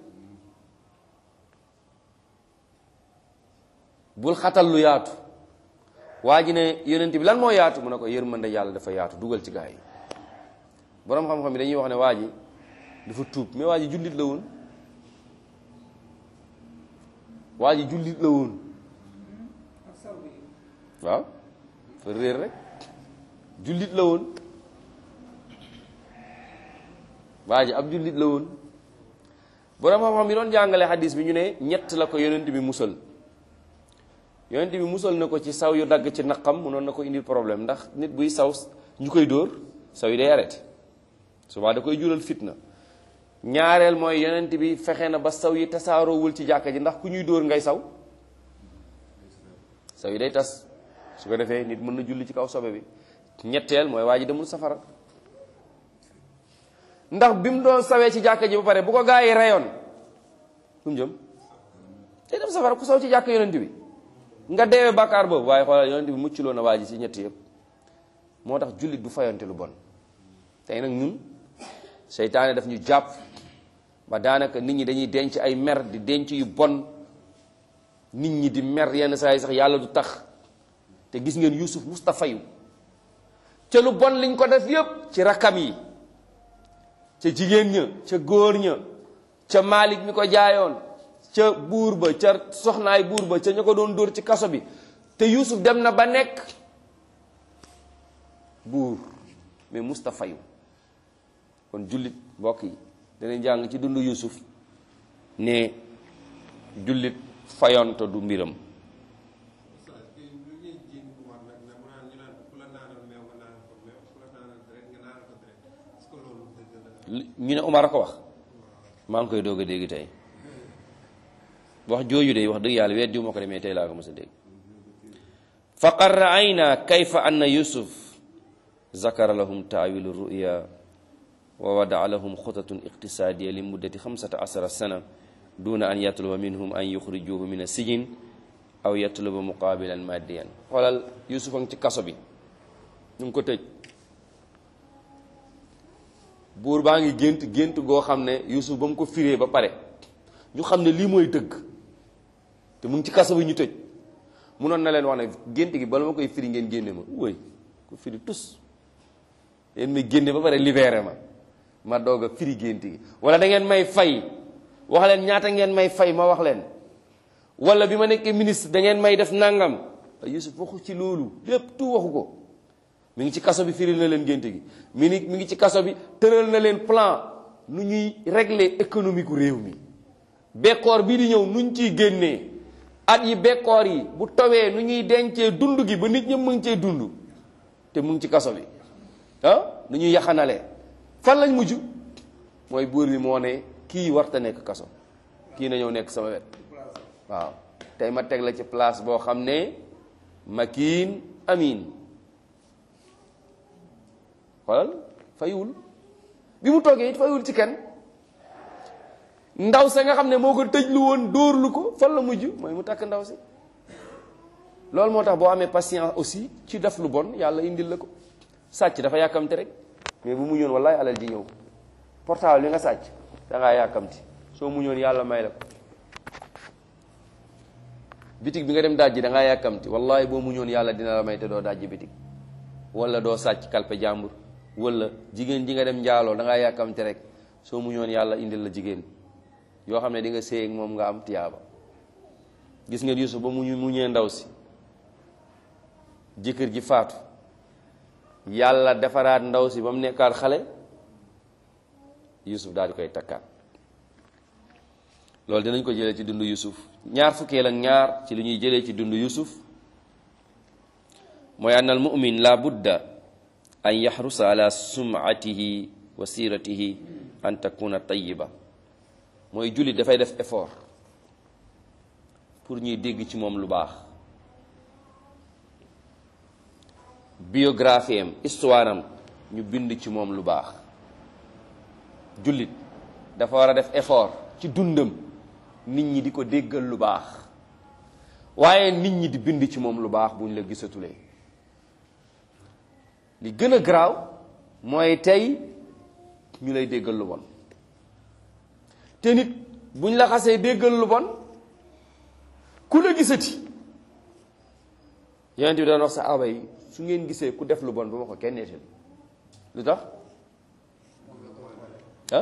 bul xatal lu yaatu waa ji ne yonent bi lan moo yaatu mu ne ko yërmande yàlla dafa yaatu dugal ci gaa yi boroom xam-xam yi dañuy wax ne waa ji dafa tuub mais waa ji jullit la woon waa ji jullit la woon waaw fa réer rek jullit la woon waa ji ab jullit la woon boroom xam-xam yi doon jàngale xadis bi ñu ne ñett la ko yonent bi musal yonent bi musal na ko ci saw yu dagg ci naqam mënoon na ko indil problème ndax nit buy saw ñu koy dóor saw yi day arrêté souvent da koy jural fitna ñaareel mooy yonent bi fexe na ba saw yi tasaaroowul ci jàkka ji ndax ku ñuy dóor ngay saw saw yi day tas su ko defee nit mën na julli ci kaw sobe bi ñetteel mooy waa ji demul safara ndax bi mu doon sawee ci jàkka ji ba pare bu ko gaa yi reyoon fu mu jëm day dem safara ku saw ci jàkka yonent bi nga deewee bàkkaar boobu waaye xoolal yonent bi mucculoo na waa ji ci ñett yëpp moo tax jullit du fayonte lu bon tey nag ñun seytaane daf ñu jàpp ba daanaka nit ñi dañuy denc ay mer di denc yu bon nit ñi di mer yenn saa yi sax yàlla du tax te gis ngeen Yuusuf Mustafa yu ca lu bon liñ ko def yépp ci rakkam yi ca jigéen ña ca góor ña ca Malik mi ko jaayoon ca buur ba ca soxnaay buur ba ca ña ko doon dóor ci kaso bi te Yuusuf dem na ba nekk buur mais Mustafa yu kon jullit mbokk yi danañ jàng ci dundu Yuusuf ne jullit fayonto du mbiram ñu ne Umar a ko wax maa ngi koy doog a dégg tey wax jooju de wax dëgg yàlla weet diw ma ko demee tey laa ko mos a dégg faqad raayna kayfa anna yusuf zakara lahum taawilu ruya wa wadaa lahum xutatun iqtisaadiya li muddati xamsata asara sana duna an yatluba minhum an yuxrijuhu min asijin aw yatluba muqaabilan maddiyan xoolal yusuf a ngi ci kaso bi ñu ngi ko tëj buur baa ngi gént gént goo xam ne yusuf ba mu ko firee ba pare ñu xam ne lii mooy dëgg te mu ngi ci kaso bi ñu tëj munoon na leen wax ne gént gi bala ma koy firi ngeen génne ma wóoy ko firi tus yéen may génne ba pare libéré ma ma doog a firi gént gi wala da ngeen may fay wax leen ñaata ngeen may fay ma wax leen wala bi ma nekkee ministre da ngeen may def nangam Yusuf waxu ci loolu lépp tout waxu ko mi ngi ci kaso bi firil na leen gént gi mi ngi mi ngi ci kaso bi tëral na leen plan nu ñuy régler économique gu réew mi bekkoor bii di ñëw nuñ ciy génnee at yi bekkoor yi bu tawee nu ñuy dencee dund gi ba nit ñëpp mu ngi cee dund te mu ngi ci kaso bi ah nu ñuy yaxanalee fan lañ mujj mooy buur bi moo ne kii warta nekk kaso kii na ñëw nekk sama wet waaw tey ma teg la ci place boo xam ne makiin amin xoolal fayiwul bi mu toogee it fayiwul ci kenn ndaw sa nga xam ne moo ko tëjlu woon dóorlu ko fan la mujj mooy mu takk ndaw si loolu moo tax boo amee patience aussi ci def lu bon yàlla indil la ko sàcc dafa yàkkamti rek mais bu mu ñoon wallaay alal ji ñëw portable bi nga sàcc da ngaa yàkkamti soo mu ñoon yàlla may la ko bitig bi nga dem dajji da ngaa yàkkamti wallahi boo mu ñoon yàlla dina la may te doo dajji bitig wala doo sàcc kalpe jàmbur wala jigéen ji nga dem njaaloo da ngaa yàkkamti rek soo mu ñoon yàlla indil la jigéen yoo xam ne di nga séy ak moom nga am tiyaaba gis ngeen Yusuf ba mu mu ñëwee ndaw si jëkkër ji faatu yàlla defaraat ndaw si ba mu nekkaat xale Yusuf daal di koy takkaat loolu dinañ ko jëlee ci dundu Yusuf ñaar fukkeel ak ñaar ci li ñuy jëlee ci dundu Yusuf mooy ann al mumin la budda an yaxrusa ala sumatihi wa siratihi an takuna tayiba mooy jullit dafay def effort pour ñuy dégg ci moom lu baax biographie am histoire am ñu bind ci moom lu baax jullit dafa war a def effort ci dundam nit ñi di ko déggal lu baax waaye nit ñi di bind ci moom lu baax buñ la gisatulee li gën a garaaw mooy tey ñu lay déggal lu bon te nit buñ la xasee déggal lu bon ku la gisati yonent bi daan wax sa aba yi su ngeen gisee ku def lu bon bu ma ko kenn nettali lu tax ah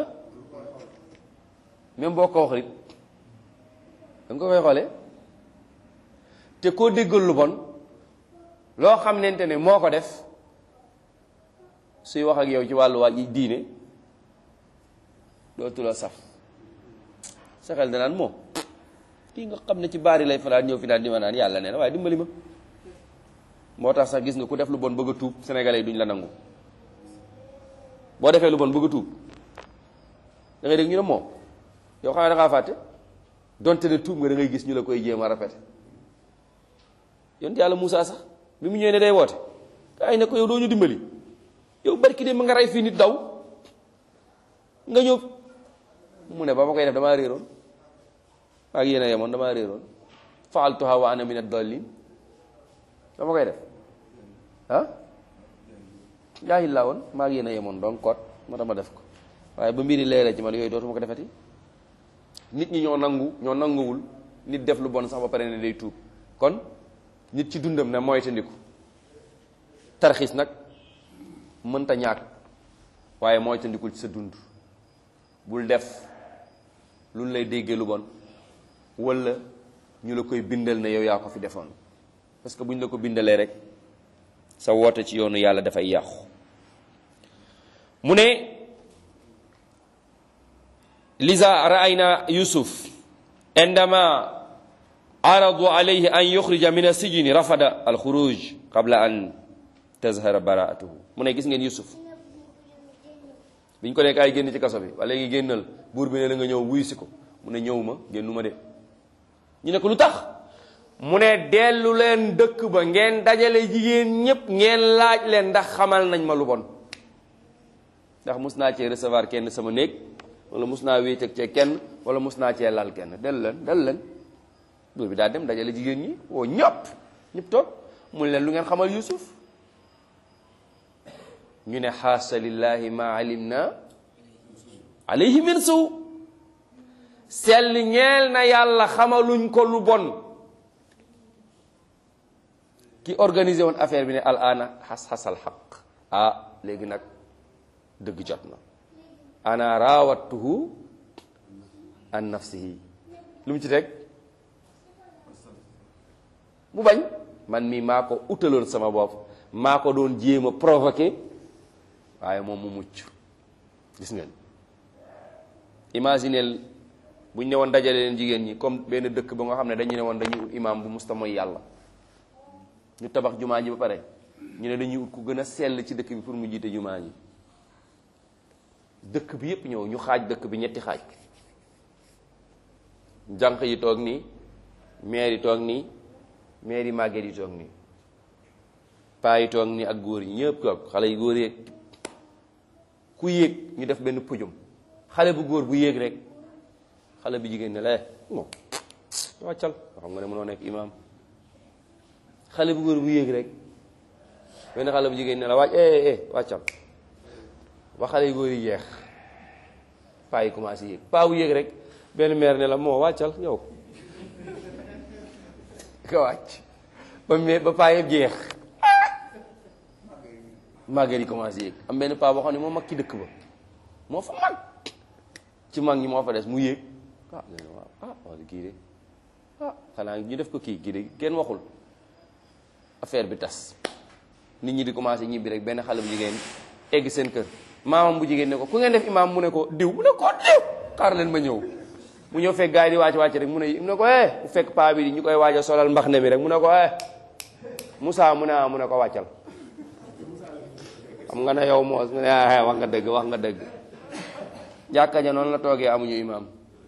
même boo ko wax it da nga ko koy xoolee te koo déggal lu bon loo xam nente ne moo ko def suy wax ak yow ci wàllu waa diine dootu la saf sa xel danaan moom kii nga xam ne ci baari lay fanaan ñëw fi naan di ma naan yàlla nee na waaye dimbali ma moo tax sax gis nga ku def lu bon bëgg a tuub sénégalais yi duñ la nangu boo defee lu bon bëgg a tuub da ngay dégg ñu ne moom yow xam ne da ngaa fàtte donte ne tuub nga da ngay gis ñu la koy jéem a rafet yonent yàlla Moussa sax bi mu ñëwee ne day woote ay ne ko yow doo ñu dimbali yow barki de ma nga rey fii nit daw nga ñëw mu ne ba ma koy def damaa réeroon ak yéen a yemoon damaa réeroon faaltuha wa ana min ad-dallin dama koy def ah jaahil laa woon maa ngi yéen a yemoon donc kot ma dama def ko waaye ba mbiri leeree ci man yooyu dootuma ko defati nit ñi ñoo nangu ñoo nanguwul nit def lu bon sax ba pare ne day tuub kon nit ci dundam ne moytandiku tarxiis nag mënta ñàkk waaye moytandikul ci sa dund bul def lu lay déggee lu bon wala ñu la koy bindal ne yow yaa ko fi defoon parce que bu ñu la ko bindalee rek sa woote ci yoonu yàlla dafay yàqu mu ne liza raayna yusuf indama aradu alayhi an yuxrija min asijini rafada alxuruj qabla an tazhara baraatuhu mu ne gis ngeen yusuf biñ ko nekk ay génn ci kaso bi wala léegi génnal buur bi ne la nga ñëw wuyu si ko mu ne ñëw ma génnu ma de ñu ne ko lu tax mu ne dellu leen dëkk ba ngeen dajale jigéen ñépp ngeen laaj leen ndax xamal nañ ma lu bon ndax mus naa cee recevoir kenn sama néeg wala mus naa wéet ak cee kenn wala mus naa cee lal kenn dellu leen dellu leen buur bi daa dem dajale jigéen ñi woo ñëpp ñëpp toog mu leen lu ngeen xamal Yuusuf ñu ne xaasa lillahi ma alimna alayhi min suu sell ñeel na yàlla xamaluñ ko lu bon ki organisé woon affaire bi ne al ana xas xasal xaq ah léegi nag dëgg jot na ana raawattuhu an nafsihi lu mu ci teg mu bañ man mii maa ko utaloon sama bopp maa ko doon jéem a provoqué waaye moom mu mucc gis ngeen imagineel bu ñu ne woon dajale leen jigéen ñi comme benn dëkk ba nga xam ne dañu ne woon dañuy ut imaam bu musta mooy yàlla ñu tabax jumaa ji ba pare ñu ne dañuy ut ku gën a sell ci dëkk bi pour mu jiite jumaa ji dëkk bi yépp ñëw ñu xaaj dëkk bi ñetti xaaj jànq yi toog nii maire yi toog nii maire yi màgget yi toog nii paa yi toog nii ak góor yi ñëpp toog xale yi góor yeeg ku yéeg ñu def benn pujum xale bu góor bu yéeg rek xale bu jigéen ne la moom wàccal xam nga ne mënoo nekk imaam xale bu góor bu yéeg rek benn xale bu jigéen ne la wàcc eh eh wàccal ba xale yu góor yi jeex paa yi commencé yéeg paa bu yéeg rek benn meer ne la moo wàccal yow ka wàcc ba me ba paa yëpp jeex màgget yi commencé yéeg am benn paa boo xam ne moo mag ci dëkk ba moo fa mag ci mag ñi moo fa des mu yéeg ah waaw ah wax kii de ah xanaa ñu def ko kii kii de kenn waxul affaire bi tas nit ñi di commencé ñibbi rek benn xale bu jigéen egg seen kër maamam bu jigéen ne ko ku ngeen def imaam mu ne ko diw mu ne ko diw xaar leen ma ñëw mu ñëw fekk gars yi di wàcc wàcc rek mu ne mu ne ko eh bu fekk paa bi ñu koy waaj a solal mbax ne mi rek mu ne ko eh Moussa mu ne ah mu ne ko wàccal xam nga ne yow moos mu ne ah wax nga dëgg wax nga dëgg jàkka ja noonu la toogee amuñu imaam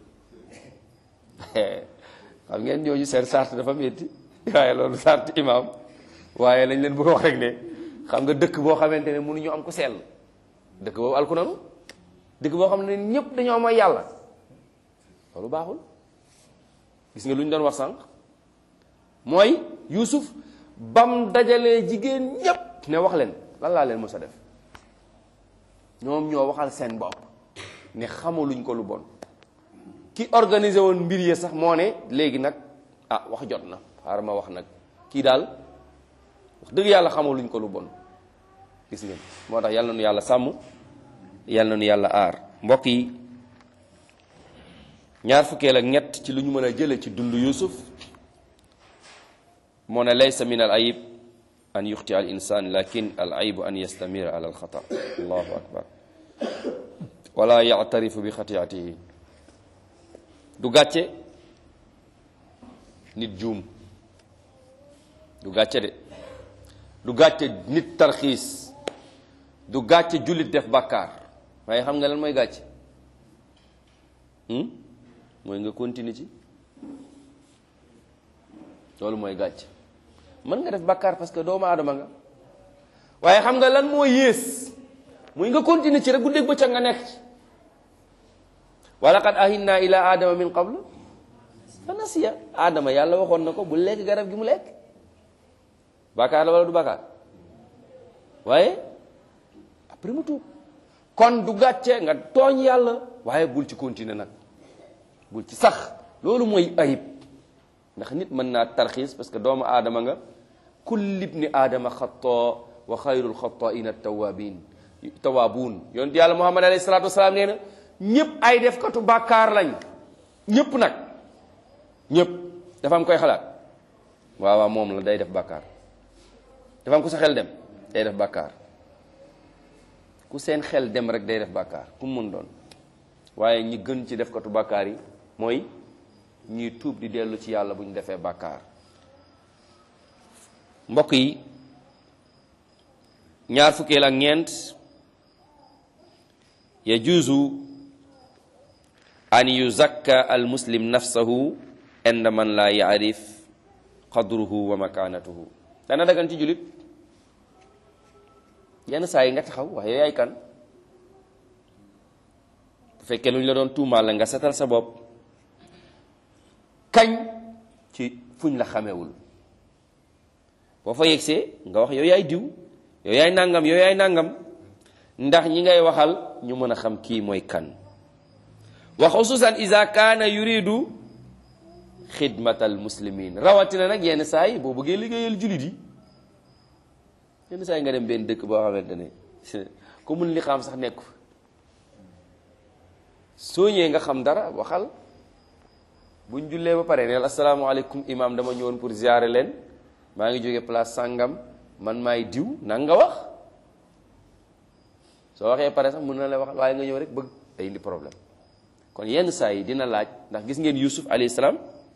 xam ngeen ñooñu seen sart dafa métti waaye loolu sart imaam waaye lañ leen bëgg a wax rek ne xam nga dëkk boo xamante ne mënuñu am ko sell dëkk boobu alku nanu dëkk boo xam ne ñëpp dañoo mooy yàlla loolu baaxul gis nga lu ñu doon wax sànq mooy Yuusuf bam dajalee jigéen ñépp ne wax leen lan laa leen mës a def ñoom ñoo waxal seen bopp ne xamaluñ ko lu bon ki organisé woon mbir yi sax moo ne léegi nag ah wax jot na xaaral ma wax nag kii daal wax dëgg yàlla xamaluñ ko lu bon gis ngeen moo tax yal na nu yàlla sàmm yal na nu yàlla aar mbokk yi ñaar fukkeel ak ñett ci lu ñu mën a jële ci dund Yuusuf moo ne laysa min al ayib an yuxti al insan lakin al ayibu an yastamira ala al xata allahu akbar wala yactarifu bi xatiatihi du gàcce nit juum du gàcce de du gàcce nit tarxiis du gàcce jullit def bàkkaar waaye xam nga lan mooy gàcce mooy nga continuer ci loolu mooy gàcce mën nga def bàkkaar parce que doomu aadama nga waaye xam nga lan moo yées muy nga continuer ci rek bu dégg bëccëg nga nekk ci wa laqad ahinna ila adama min qablu fa nasiya adama yàlla waxoon na ko bu lekk garab gi mu lekk bàkkaar la wala du bàkkaar waaye après mu tuub kon du gàcce nga tooñ yàlla waaye bul ci continuer nag bul ci sax loolu mooy ayib ndax nit mën naa tarxiis parce que doomu aadama nga kulli ibni aadama xataa wa xayrul xataaina tawabin tawaabuun yonent yàlla muhammad alayhi salaatu wasalaam nee na ñëpp ay defkatu bàkkaar lañ ñëpp nag ñëpp dafa am koy xalaat waaw waaw moom la day def bàkkaar dafa am ku sa xel dem day def bàkkaar ku seen xel dem rek day def bàkkaar ku mu mun doon waaye ñi gën ci defkatu bàkkaar yi mooy ñuy tuub di dellu ci yàlla bu ñu defee bàkkaar mbokk yi ñaar fukkeel ak ñeent yajuuzu an yuzakka al muslim nafsahu inda man la yaarif qadruhu wa makanatuhu dana dagan ci julit yenn saa yi nga taxaw wax yow yaay kan bu fekkee lu ñu la doon tuumaal la nga setal sa bopp kañ ci fuñ la xamewul boo fa yegsee nga wax yow yaay diw yow yaay nangam yow yaay nangam ndax ñi ngay waxal ñu mën a xam kii mooy kan wa xususan ida kaana yuridu xidmatal muslimin rawatina nag yenn saa yi boo bëggee liggéeyal julit yi yenn saa yi nga dem benn dëkk boo xamante ne ku mun li xam sax nekku soo ñëwee nga xam dara waxal buñ jullee ba pare neel asalaamaaleykum imam dama ñëwoon pour ziare leen maa ngi jóge place sàngam man maay diw nang nga wax soo waxee pare sax mën na la wax waaye nga ñëw rek bëgg day indi problème kon yenn saa yi dina laaj ndax gis ngeen yusuf alayhi salaam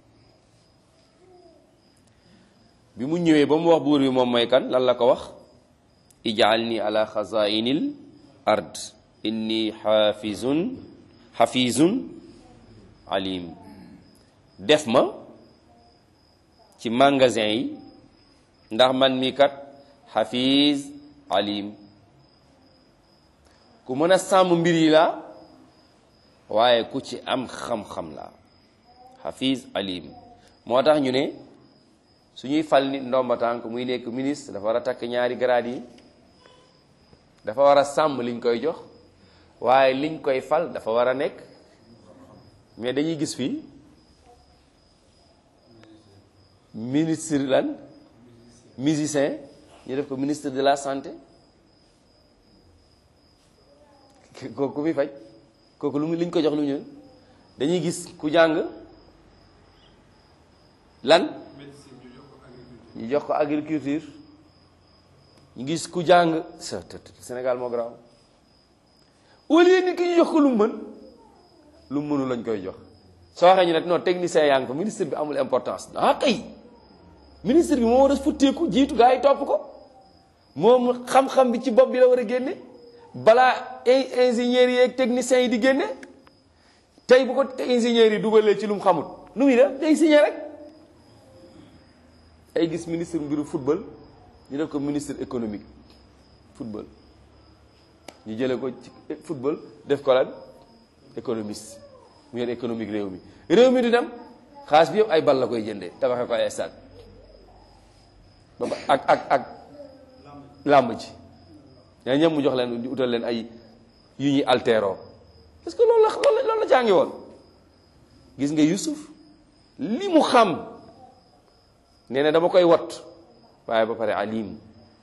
bi mu ñëwee ba mu wax buur bi moom mooy kan lan la ko wax ij'alni ala xazainil ard inni xaafizun xafizun alim def ma ci magasin yi ndax man mi kat xafiz alim ku mën a sàmm mbir yi la waaye ku ci am xam-xam la xafiz alim moo tax ñu ne su ñuy fal nit ndomba tànk muy nekk ministre dafa war a takk ñaari grade yi dafa war a sàmm liñ koy jox waaye liñ koy fal dafa war a nekk mais dañuy gis fii ministre lan musicien ñu def ko ministre de la santé kooku muy faj kooku lu mu liñ ko jox lu ñu dañuy gis ku jàng lan ñu jox ko agriculture ñu gis ku jàng Sénégal moo garaaw au lieu nit ki ñu jox ko lu mu mën lu mu mënu lañ koy jox soo waxee ñu ne non technicien yaa ngi ko ministre bi amul importance ah kay ministre bi moo war a futteeku jiitu gaa yi topp ko moom xam-xam bi ci bopp bi la war a génne balaa ay ingénieurs yi ak techniciens yi di génne tey bu ko ingénieurs yi dugalee ci lu mu xamut nu muy def day signé rek ay gis ministre mbiru football ñu def ko ministre économique football ñu jëlee ko ci football def ko lan économiste mu yor économique réew mi réew mi du dem xaalis bi yëpp ay bal la koy jëndee tabaxee ko ay stade ba ak ak ak làmb ji ñaa ñëpp mu jox leen di utal leen ay yu ñuy altéro parce que loolu la loolu la loolu la jàngi woon gis nga Yusuf li mu xam nee na dama koy wat waaye ba pare alim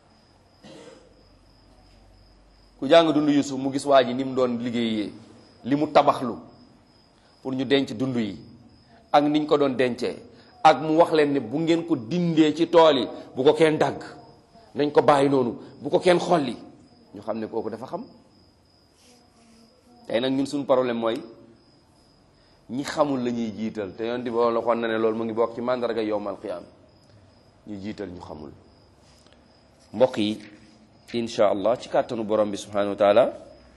ku jàng dund Yusuf mu gis waa ji ni mu doon liggéeyee li mu tabaxlu pour ñu denc dund yi ak niñ ko doon dencee ak mu wax leen ne bu ngeen ko dindee ci tool yi bu ko kenn dagg nañ ko bàyyi noonu bu ko kenn xolli ñu xam ne kooku dafa xam tey nag ñun suñu problème mooy ñi xamul la ñuy jiital te yoon di boo la xoon na ne loolu mu ngi bokk ci màndarga yowmal qiyaam ñu jiital ñu xamul mbokk yi insha allah ci kàttanu borom bi subhanahu wa taala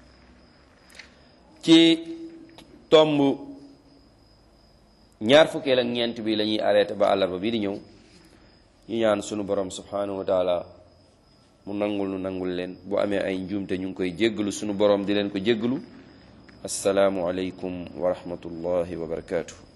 ci tomb ñaar fukkeel ak ñeent bi la ñuy arrêté ba àllarba bii di ñëw ñu ñaan sunu borom subhanahu wa taala mu nangul nu nangul leen bu amee ay njuumte ñu ngi koy jéggalu sunu borom di leen ko jéggalu assalaamu aleykum wa rahmatullahi wa barakaatu.